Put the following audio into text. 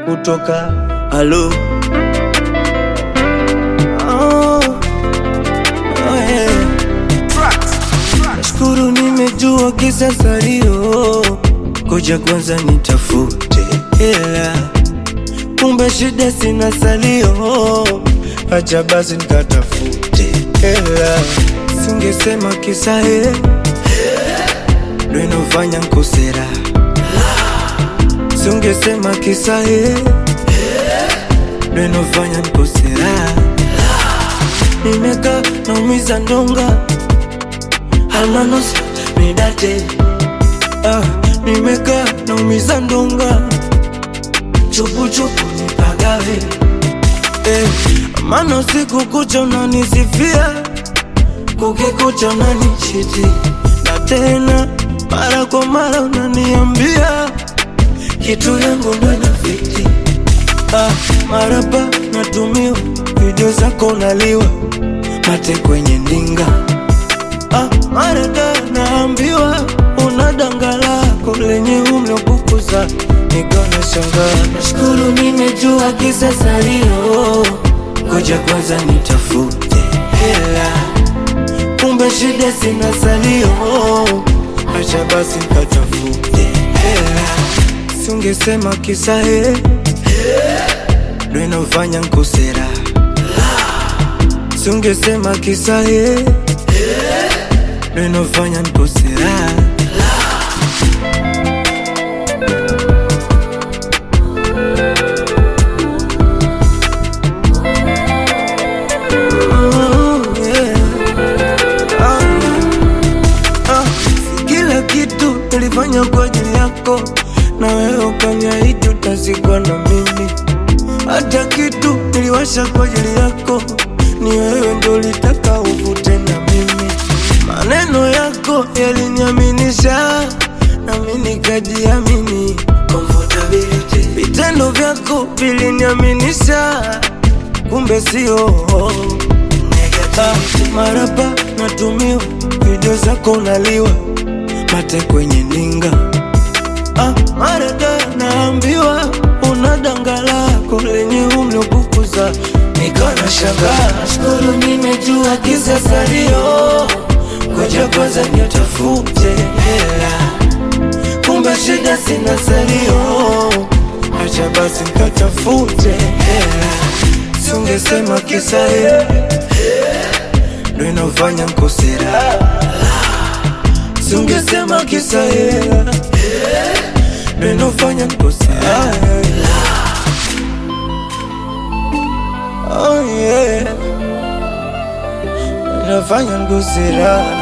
kutoka halo oh, oh yeah. Nashukuru nimejua kisa salio, koja kwanza nitafute hela, kumbe shida sina salio, acha basi nikatafute hela, singesema kisa he ndo inofanya nkosera, singesema kisa he ndo inofanya nkosera, nimekaa naumiza ndonga almanos midate ah, nimekaa naumiza ndonga chupuchupu nipagawe eh, maana usiku kucha unanisifia kukikucha unanichiti na tena mara kwa mara unaniambia kitu yangu ndo inafiti ah, maraba natumiwa video zako unaliwa mate kwenye ndinga Ah, marada naambiwa una danga lako lenye umlopukuza nikona shangaa. Nashukuru nimejua kisa salio, ngoja kwanza nitafute hela, kumbe shida sina salio, acha basi nikatafute hela, singesema kisa he ndo inafanya nkosera, singesema kisa he ndo inafanya nkosera. Mm, yeah. Ah, ah, si kila kitu nilifanya kwa ajili yako, na wewe ukaniahidi utazikwa na mimi. Hata kitu niliwasha kwa ajili yako, ni wewe ndo ulitaka uvute na mimi. Maneno yako yaliniaminisha, nami nikajiamini. Comfortability. Vitendo vyako viliniaminisha, kumbe sio Ah, maraba natumiwa video zako unaliwa mate kwenye ninga ah, marada naambiwa una danga lako lenye umlopukuza nikana shangaa shukuru nimejua kisa salio koja kwanza nitafute hela kumbe shida sina salio acha basi nikatafute hela singesema kisa hela ndo inafanya nkosera, singesema kisa hela ndo inafanya nkosera. Oh yeah, inafanya nkosera.